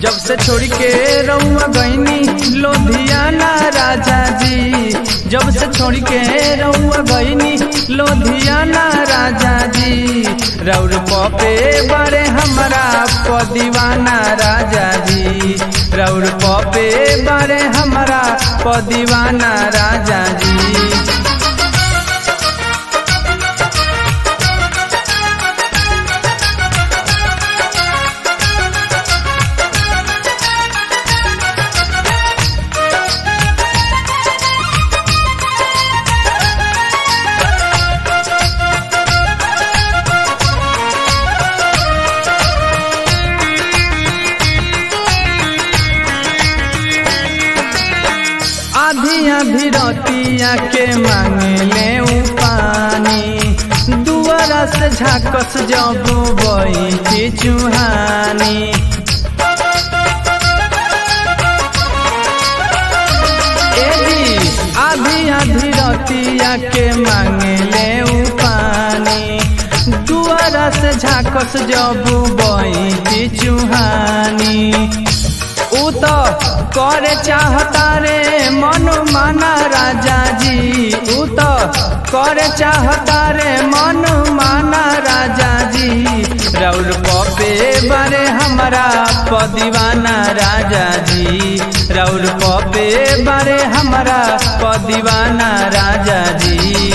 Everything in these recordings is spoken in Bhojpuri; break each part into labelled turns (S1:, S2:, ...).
S1: जब से छोड़ के रउआ गईनी लोधियाना राजा जी जब से छोड़ के रउआ गईनी लोधियाना राजा जी रौर पपे बारे हमरा पदीवाना राजा जी रौर पपे बारे हमरा पदीवाना राजा जी आधी आधी रतिया के मांगले उ पानी दुआरा से झाकस जब बई चुहानी ए जी आधी आधी रतिया के मांगले उ पानी दुआरा से झाकस जब बई चुहानी उ तो करे चाहता रे मन माना राजा जी उ तो करे चाहता रे मन माना राजा जी रौर पपे बारे हमरा पदीवाना राजा जी रौर पपे बारे हमरा पदीवाना राजा जी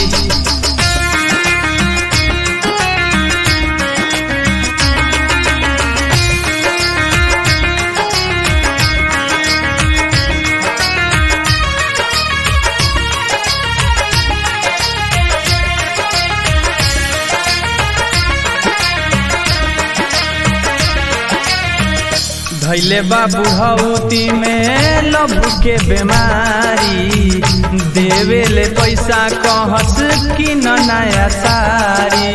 S1: धैले बाबू हौती में लभ के बीमारी देवे ले पैसा कहस कि न नया सारी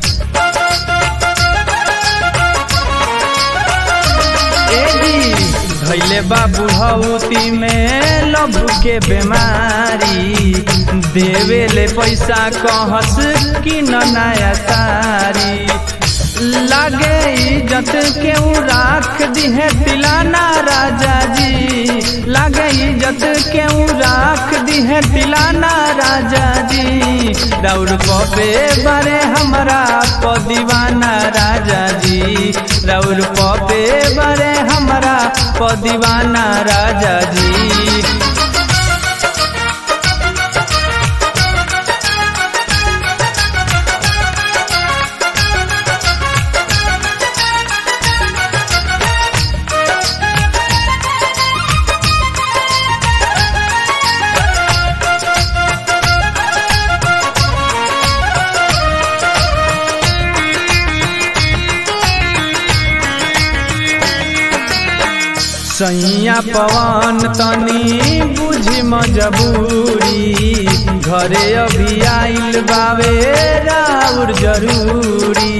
S1: ए जी धैले बाबू हौती में लभ के बीमारी देवे ले पैसा कहस कि न नया सारी लागे इज्जत केहू राख दिहे तिलाना राजा जी लागे इज्जत केहू राख दिहे तिलाना राजा जी रौर पपे बारे हमरा पदीवाना राजा जी रौर पपे बारे हमरा पदीवाना राजा जी सैया पवन तनी बुझी मजबूरी घरे अभी आइल बावे राउर जरूरी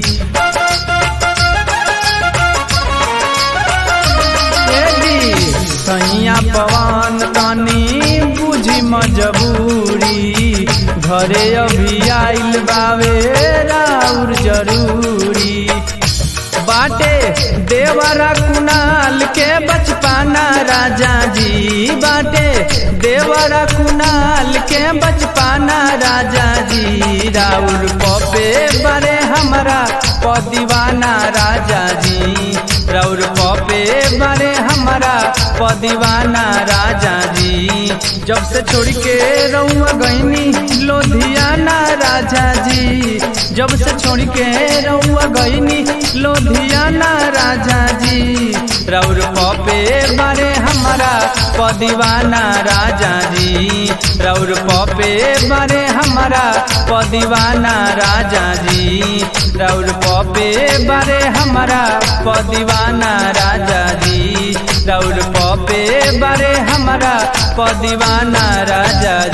S1: सैया पवन तनी बुझी मजबूरी घरे अभी आइल बावे राउर जरूरी बाटे देवरा कुनाल के बचपाना राजा जी बाटे देवरा कुनाल के बचपाना राजा जी राउर पपे बरे हमरा पदीवाना राजा जी राउर पपे बरे हमरा पदीवाना राजा जी जब से छोड़ के रउआ गईनी लोधियाना राजा जी जब से छोड़ के रउआ गईनी लोधियाना राजा जी रौर पपे बारे हमारा पदीवाना राजा जी रौर पपे बारे हमारा पदीवाना राजा जी रौर पपे बारे हमारा पदीवाना राजा जी रौर पपे बारे हमारा पदीवाना राजा